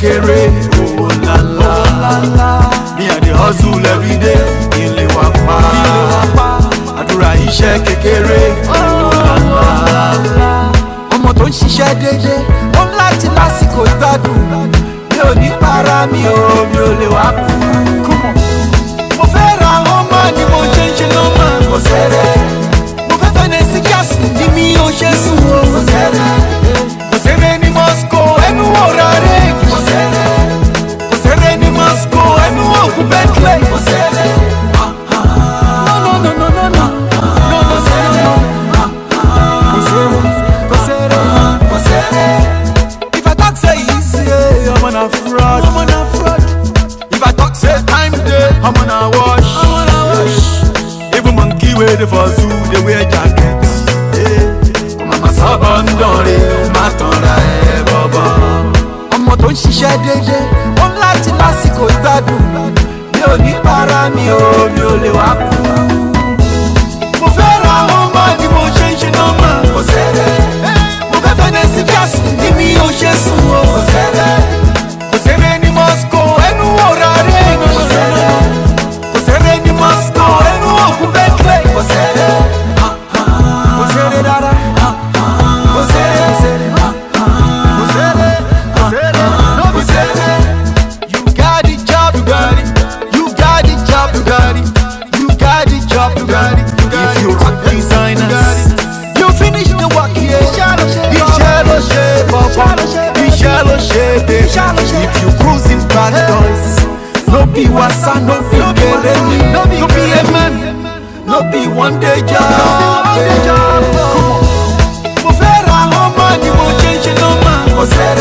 kékeré owó ńláńlá me i dey hustle everyday kí n lè wá pa àdúrà iṣẹ́ kékeré owó ńláńlá ọmọ tó ń ṣiṣẹ́ déédéé ó ń láti lásìkò gbádùn mi ò ní para mi ò mi ò lè wá kú. mo fẹ́ ra ọmọ ni mo ṣe ń ṣe lọ́mọ kò sẹ́rẹ̀ mo fẹ́ fẹ́ nẹ́sí gáàsì ni mi ò ṣe sùn o kò sẹ́rẹ̀ kò sẹ́rẹ̀ ní moscow ẹnu ọ̀rá rẹ̀ kò sẹ́rẹ̀ kò sẹ́rẹ̀ ní moscow ẹnu ògùn bentley kò sẹ́rẹ̀. No, no, no, no, no, no. No, no, sẹ́rẹ̀. Kò sẹ́rẹ̀, kò sẹ́rẹ̀, kò sẹ́rẹ̀. If I talk say easy, eh, I'm on a fraud. I'm on a fraud. if i talk say time dey i'm on a wash I'm on a wash. even monkey wey dey for zoo dey wear jacket mama sábà ń dánrin má tanra ẹ bọ́bọ́. ọmọ tó ń ṣiṣẹ́ déédéé ó ń láti lásìkò gbádùn mi ò ní para mi ò mi ò lè wá kú. mo fẹ́ ra ọmọ ni mo ṣe ń ṣe nọ́mà kò sẹ́rẹ̀ mo fẹ́ fẹ́ nẹ́sí gáàsì ni mi ò ṣe sùn o kò sẹ́rẹ̀ kò sẹ́rẹ̀ ní moscow ẹnu ọ̀rá rẹ̀ kò sẹ́rẹ̀ kò sẹ́rẹ̀ ní moscow ẹnu ògùn bentley kò sẹ́rẹ̀ kò sẹ́rẹ̀ rárá kò sẹ́rẹ̀ kò sẹ́rẹ̀. no be say You got the job, you got it. You got the job, you got it. You got the job, you got it. if you rock designers You finish the work here. iṣẹ́ ló ṣe bọ́bọ́ iṣẹ́ ló ṣe bẹ́ẹ̀ if you cruising bad boys no be wasa no be kere ni no be amen no be one day job. Mo fẹ́ ra ọmọ ni mo ṣe ń ṣe nọ́mà. Kò sẹ́